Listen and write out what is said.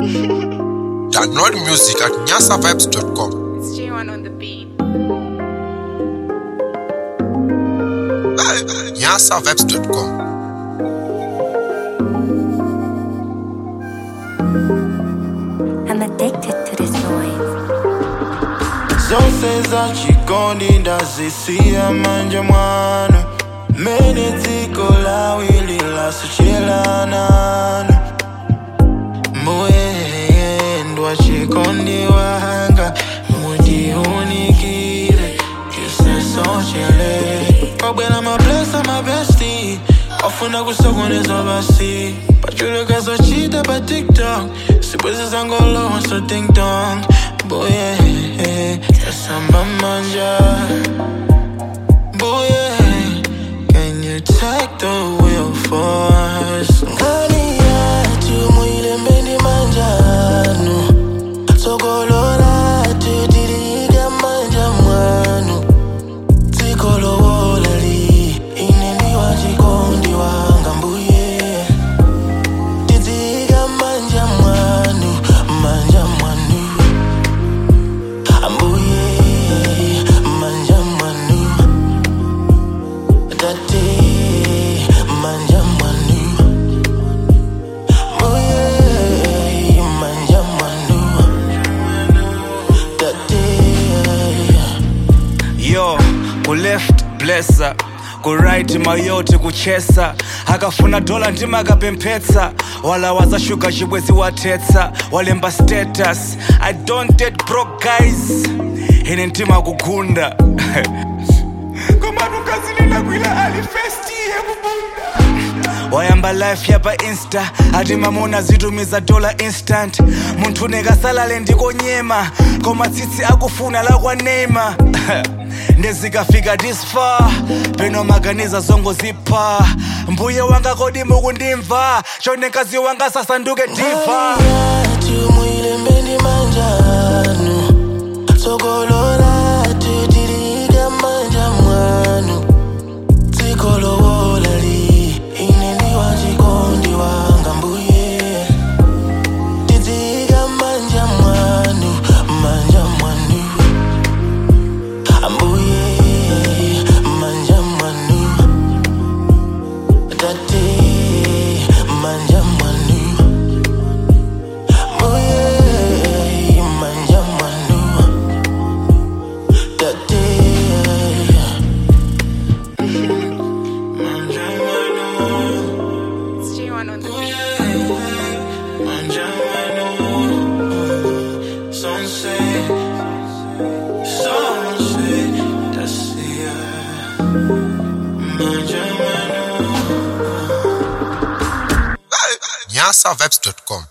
Download music at nyasavibes.com. It's J1 on the beat. nyasavibes.com. I'm addicted to this noise. zonse zachikondi ndazisiya manja mwanu mene dziko lawili lasuchelananu muyendwa chikondi wanga mundiunikire kisesochele kwabwera mablesa mabesti ofuna kusokoneza basi pachulukazochita pa tiktok sibwezi zangolowa so dingdong boye tasamba manja boye can you take the wheel for us ngani yatu mwile mbendi manjanu sokolola tutiliga manja mwanu tikolowolali ineni wachikondi wanga mbuye tidziga manja mwanu manja mwanu ambuye manja mwanu tate manja mwanu mbuye manja mwanu tate yo kuleft blessa kuright mayote kuchesa akafuna dola ndima akapemphetsa wala wazashuga chibwezi watetsa walemba status i don't date broke guys ine ntima kugunda komatukazilila kwila alifesti yekubunda wayamba life yapa insta ati mamona zitumiza dola instant munthu nekasalale ndikonyema koma tsitsi akufuna lakwanema ndezikafika this far peno maganiza zongo zipha mbuye wanga kodi mukundimva chonekazi wanga sasanduke diva yatu mwile mbendi manjanu sokolola tutiliga manja mwanu tikolowolali ineni wachikondi wanga mbuye tidziga manja mwanu manja mwanu ambuye manja mwanu tate manja mwanu Oye, manja mwanu tate manja mwanu It's J1 on the beat. manja mwanu sunset sunset tasia manja mwanu nyasavibes.com.